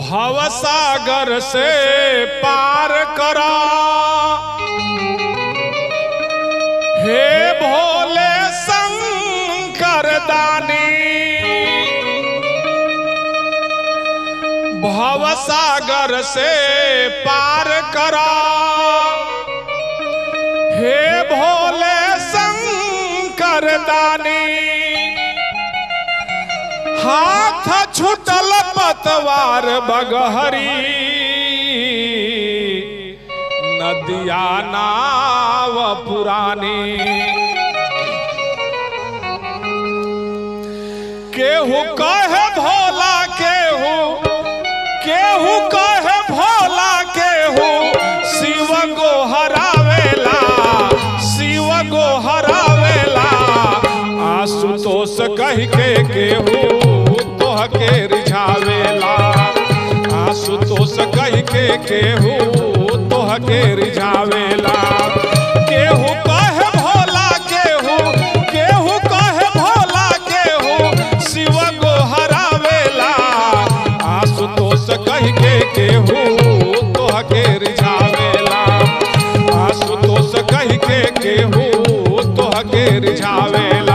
भवसागर से पार करा हे भोले शंकर दानी भवसागर से पार करा हे भोले शंकर दानी हाथ छुटल पतवार बगहरी नदिया नाव पुरानी केहू कहे भोला केहू केहू कहे भोला केहू शिव गो हरावेला शिव गो हरावेला आशुतोष कह के केहू तोह के रिझावेला आशुतोष कह के केहू तोह के रिझावेला केहू कहे भोला केहू केहू कहे भोला केहू शिव गो हरावेला आशुतोष कह के केहू तोह के रिझावेला आशुतोष कह के केहू तोह के रिझावेला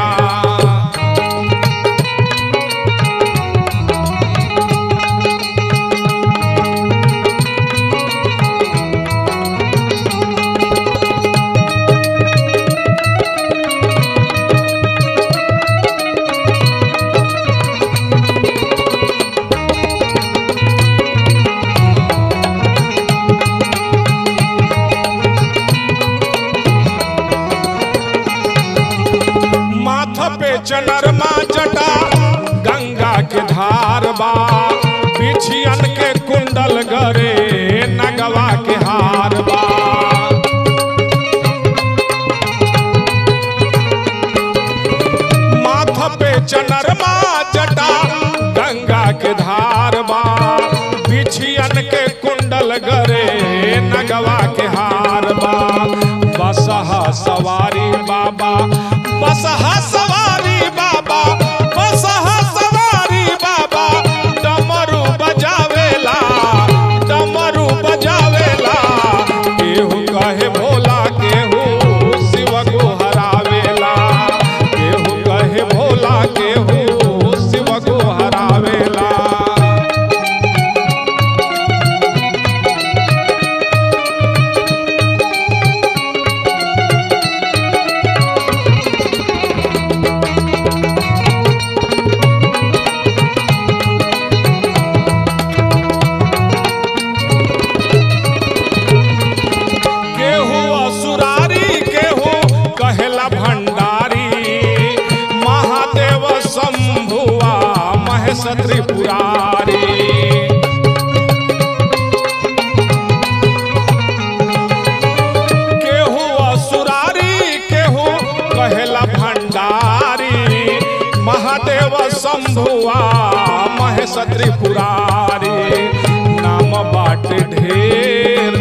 माथ पे चनरमा जटा गंगा के धार बा बिछियन के कुंडल गरे नगवा के हार बा माथ पे चनरमा जटा गंगा के धार बा बिछियन के कुंडल गरे नगवा के हार बा बसहा सवारी बाबा बसहा सवारी बाबा बसहा सवारी बाबा डमरू बजावेला डमरू बजावेला केहू कहे भोला केहू शिव को हरावेला केहू कहे भोला केहू शिव को हरावेला केहू असुरारी केहू कहेला भंडारी महादेव शंभुआ महेश त्रिपुरारी केहू असुरारी केहू कहेला भंडारी महादेव शंभुआ महेश त्रिपुरारी नाम बाट ढेर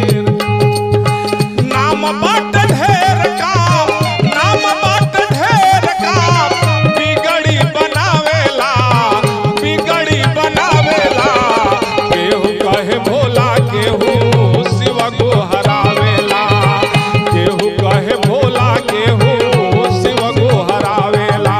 नाम बाट ढेर काम नाम बाट ढेर काम बिगड़ी बनावेला बिगड़ी बनावेला केहू कहे भोला केहू शिव को हरावेला केहू कहे भोला केहू शिव को हरावेला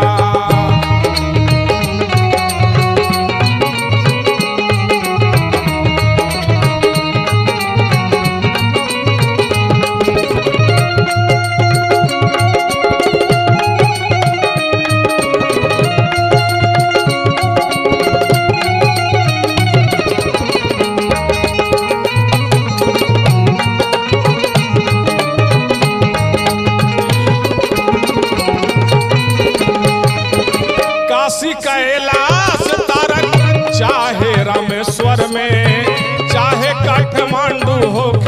काशी कैलाश तारक चाहे रामेश्वर में चाहे काठमांडू हो